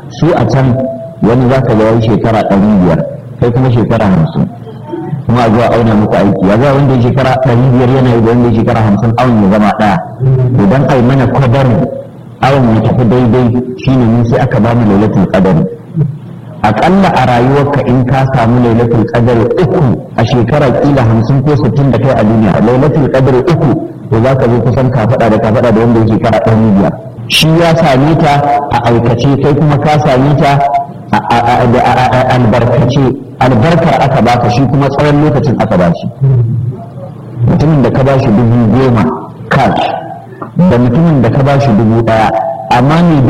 su a can wani za ka ga yayi shekara ɗari biyar kai kuma shekara hamsin kuma a zuwa auna muku aiki ya za wanda ya shekara ɗari biyar yana yi da wanda ya shekara hamsin awon ya zama ɗaya idan ai mana kwadarin awon ya tafi daidai shine mun sai aka ba mu lailatul qadari aƙalla a rayuwarka in ka samu lailatul qadari uku a shekara kila hamsin ko sittin da kai a duniya lailatul qadari uku to za ka zo kusan ka faɗa da ka faɗa da wanda ya shekara ɗari biyar shi ya same ta a aikace kai kuma ka same ta a albarkace albarkar aka baka shi kuma tsawon lokacin aka ba shi mutumin da ka ba shi dubu goma cash da mutumin da ka ba shi dubu ɗaya amma ne